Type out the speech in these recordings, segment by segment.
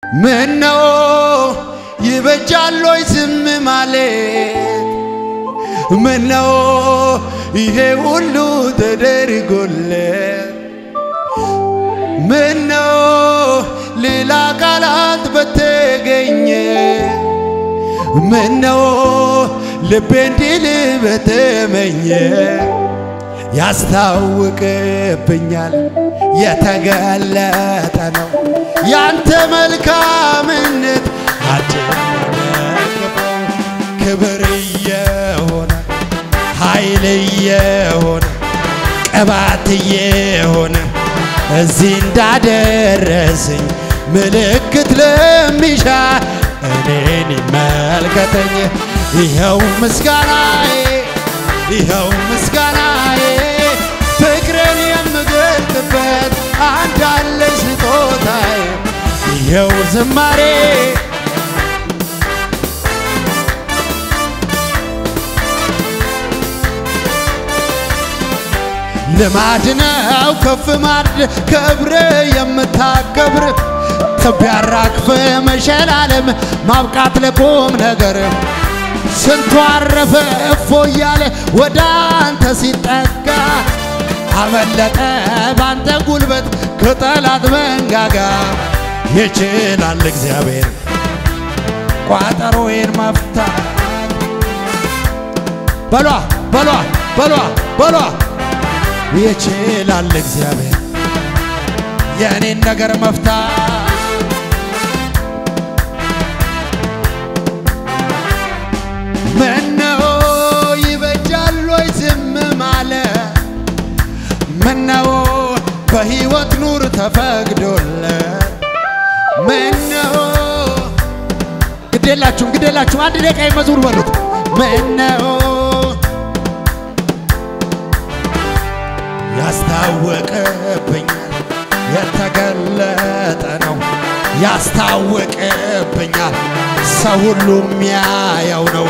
ምነው ይበጃል ወይ ዝም ማለት? ምነው ይሄ ሁሉ ተደርጎለት? ምነው ሌላ ቃላት በተገኘ? ምነው ልቤ እንዲል በተመኘ? ያስታውቅብኛል የተገለጠ ነው ያንተ መልካምነት አልጨነቅፈው ክብር እየሆነ ኃይል እየሆነ ቅባት እየሆነ እዚህ እንዳደረሰኝ ምልክት ለሚሻ እኔን ይመልከተኝ። ይኸው ምስጋናዬ ይኸው ምስጋናዬ ፍቅርን የምገልጥበት አንድ አለኝ ስጦታዬ ይኸው ዝማሬ ልማድ ነው ከፍ ማድረግ ከብረ የምታከብር ትቢያራክፈ መሸላለም ማብቃት ለቁም ነገር ስንቱ አረፈ እፎ እያለ ወደ አንተ ሲጠጋ አመለጠ ባንተ ጉልበት ከጠላት መንጋጋ ይችላል እግዚአብሔር ቋጠሮዬን መፍታት በሏ በሏ በሏ በሏ ይችላል እግዚአብሔር የእኔን ነገር መፍታት ምነው ይበጃል ወይ ዝም ማለት? ምነው በሕይወት ኑር ተፈቅዶለት? ምነው ግዴላችሁም ግዴላችሁም አንድ ደቂቃ መዝሙር በሉት። ምነው ያስታወቅብኛል የተገለጠ ነው ያስታወቅብኛል ሰው ሁሉ የሚያየው ነው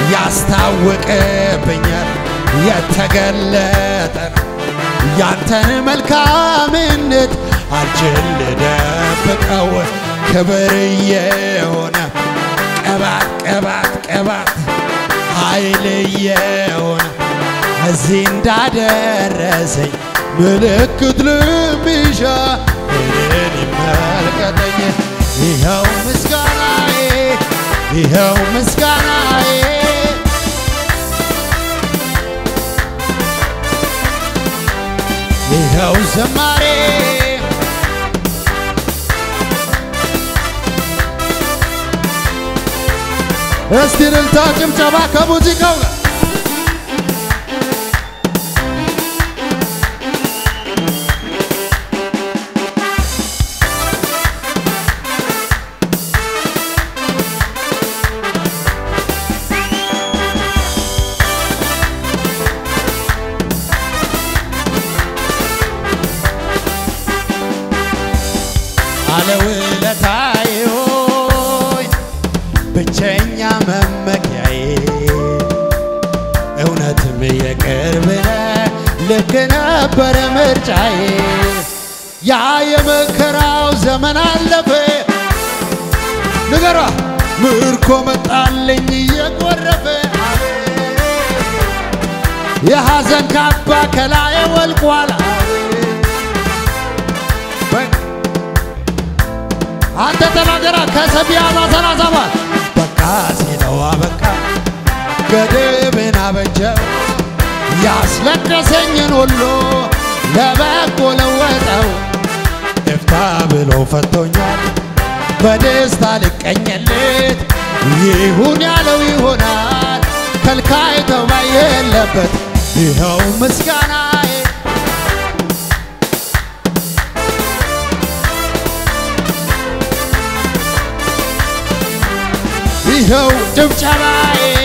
ያስታወቅብኛል የተገለጠ ነው ያንተን መልካምነት አልችል ልደብቀው ክብር የሆነ ቅባት ቅባት ቅባት ኃይል የሆነ እዚህ እንዳደረሰኝ ምልክት ልሚሻ እኔን ይመልከተኝ። ይኸው ምስጋናዬ ይኸው ምስጋናዬ ይኸው ዘማሬ እስቲ እልልታ ጭብጨባ ከሙዚቃው ጋር ባለውለታዬ ሆይ ብቸኛ መመኪያዬ እውነትም የቅርብ ነህ ልክ ነበረ ምርጫዬ ያ የመከራው ዘመን አለፈ ንገሯ ምርኮ መጣልኝ እየጎረፈ የሐዘን ካባ ከላዬ ወልቋል አንተ ተናገራ ከሰቢያዛ ሰላሳባት በቃ ሲለው አበቃ ገድብን አበጀው ያስለቀሰኝን ሁሉ ለበጎ ለወጠው እፍታ ብሎ ፈቶኛል በደስታ ልቀኝለት ይሁን ያለው ይሆናል ከልካይ ተባይ የለበት ይኸው ምስጋናዬ ይኸው ጭብጨባዬ